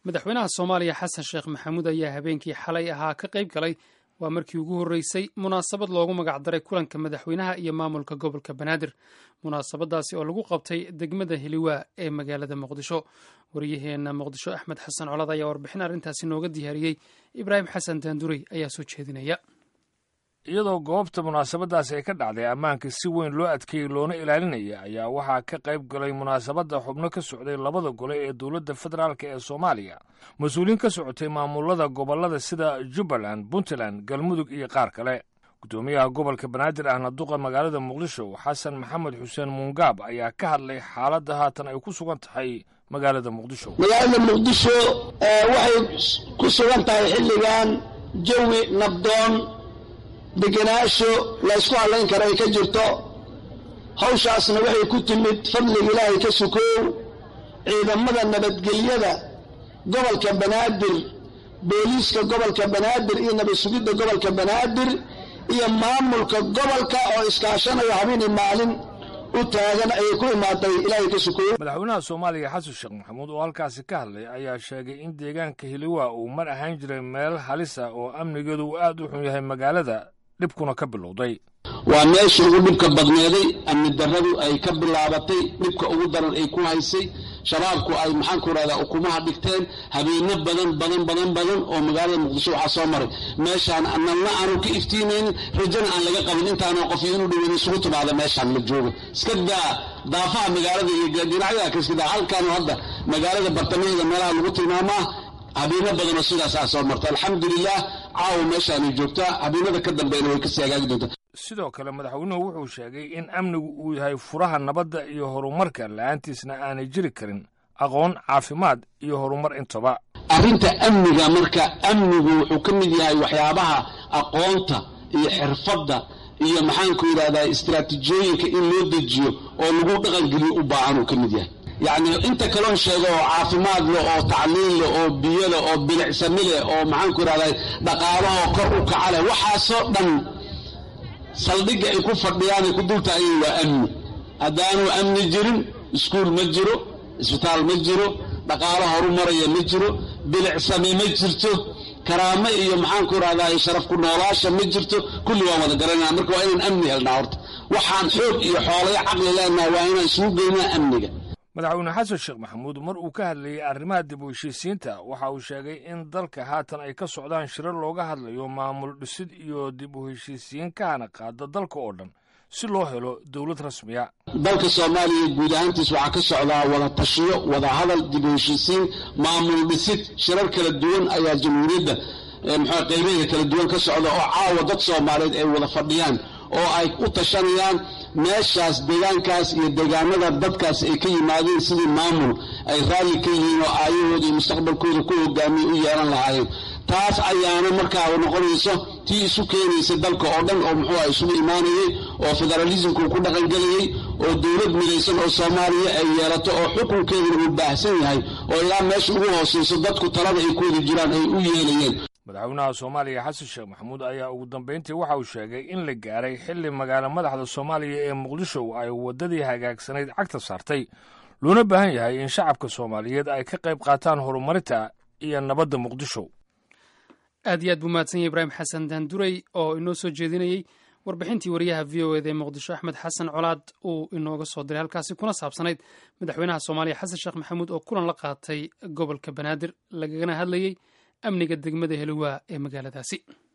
madaxweynaha soomaaliya xasan sheekh maxamuud ayaa habeenkii xalay ahaa ka qayb galay waa markii ugu horreysay munaasabad loogu magacdaray kulanka madaxweynaha iyo maamulka gobolka banaadir munaasabadaasi oo lagu qabtay degmada heliwaa ee magaalada muqdisho waryaheena muqdisho axmed xasan colad ayaa warbixin arrintaasi nooga diyaariyey ibraahim xasan daandurey ayaa soo jeedinaya iyadoo goobta munaasabadaasi ay ka dhacday ammaanka si weyn loo adkeeyey loona ilaalinaya ayaa waxaa ka qayb galay munaasabadda xubno ka socday labada gole ee dowladda federaalk ee soomaaliya mas-uuliyiin ka socotay maamulada gobollada sida jubbaland puntland galmudug iyo qaar kale guddoomiyaha gobolka banaadir ahna duqa magaalada muqdisho xasan maxamed xuseen muungaab ayaa ka hadlay xaaladda haatan ay ku sugan tahay magaalada muqdisho magaalada muqdisho waxay ku sugan tahay xilligan jawi nabdoon degenaansho laysku hadlayn karo ay ka jirto hawshaasna waxay ku timid fadliga ilaahay ka sukoow ciidamada nabadgelyada gobolka banaadir booliiska gobolka banaadir iyo nabad sugidda gobolka banaadir iyo maamulka gobolka oo iskaashanaya habeenii maalin u taagan ayay ku imaatay ilaahay ka sukoow madaxweynaha soomaaliya xasan sheekh maxamuud oo halkaasi ka hadlay ayaa sheegay in deegaanka hiliwa uu mar ahaan jiray meel halis ah oo amnigeedu uu aad u xun yahay magaalada dhibkuna ka bilowday waa meesha ugu dhibka badneeday amni darradu ay ka bilaabatay dhibka ugu daran ay ku haysay shabaabku ay maxaanku rahdaa ukumaha dhigteen habeeno badan badan badan badan oo magaalada muqdisho waxaa soo maray meeshaan nalna aanu ka iftiinaynin rajana aan laga qabin intaana qof inuu dhaweyn isugu timaada meeshaan la joogo iska daa daafaha magaalada iyo dhinacyada ka iska daa halkaanu hadda magaalada bartamaheeda meelaha lagu tilmaamaa habeeno badanoo sidaasaa soo marta alxamdulilah caawa meeshaanay joogtaa habeenada ka dambeena way kasii hagaagi doontaa sidoo kale madaxweynuhu wuxuu sheegay in amnigu uu yahay furaha nabadda iyo horumarka la'aantiisna aanay jiri karin aqoon caafimaad iyo horumar intaba arrinta amniga marka amnigu wuxuu ka mid yahay waxyaabaha aqoonta iyo xirfadda iyo maxaanku yidhahdaa istaraatiijiyooyinka in loo dejiyo oo lagu dhaqangeliyo u baahan uu ka mid yahay yacni inta kaloon sheego oo caafimaad leh oo tacliin leh oo biyo leh oo bilicsami leh oo maxaanku yidhahdaa dhaqaalahoo kor u kaca leh waxaasoo dhan saldhigga ay ku fadhiyaan ay ku dultaageen waa amni haddaanu amni jirin iskuul ma jiro isbitaal ma jiro dhaqaalo horumaraya ma jiro bilicsame ma jirto karaamo iyo maxaanku idhahdaa sharaf ku noolaasha ma jirto kulli waan wada garanaa marka waa inaan amni helnaa horta waxaan xoog iyo xoolaya caqli leenaha waa inaan isugu geynaa amniga madaxweyne xasan sheekh maxamuud mar uu ka hadlayey arrimaha dib u heshiisiinta waxa uu sheegay in dalka haatan ay ka socdaan shirar looga hadlayo maamul dhisid iyo dib u heshiisiin kahana qaada dalka oo dhan si loo helo dowlad rasmiya dalka soomaaliya guud ahaantiis waxaa ka socdaa wada tashiyo wada hadal dib u heshiisiin maamul dhisid shirar kala duwan ayaa jamhuuriyadda muxua qaybaheeda kala duwan ka socda oo caawa dad soomaaliyeed ay wada fadhiyaan oo ay u tashanayaan meeshaas deegaankaas iyo deegaanada dadkaas ay ka yimaadeen sidii maamul ay raalli ka yihiin oo aayahooda iyo mustaqbalkooda ku hogaamiya u yeelan lahaayeen taas ayaana markaa noqonayso tii isu keenaysa dalka oo dhan oo muxuu ah isugu imaanayey oo federalismku ku dhaqangelayey oo dowlad midaysan oo soomaaliya ay yeelato oo xukunkeeduna uu baahsan yahay oo ilaa meesha ugu hoosayso dadku talada ay ku wada jiraan ay u yeelayeen madaxweynaha soomaaliya xasan sheekh maxamuud ayaa ugu dambayntii waxa uu sheegay in la gaaray xilli magaalo madaxda soomaaliya ee muqdisho ay waddadii hagaagsanayd cagta saartay loona baahan yahay in shacabka soomaaliyeed ay ka qayb qaataan horumarinta iyo nabadda muqdisho aad iyo aad buu mahadsan yahy ibraahim xasan daandurey oo inoo soo jeedinayey warbixintii wariyaha v o eda ee muqdisho axmed xasan colaad uu inooga soo diray halkaasi kuna saabsanayd madaxweynaha soomaaliya xasan sheekh maxamuud oo kulan la qaatay gobolka banaadir lagagana hadlayey amniga degmada heliwaa ee magaaladaasi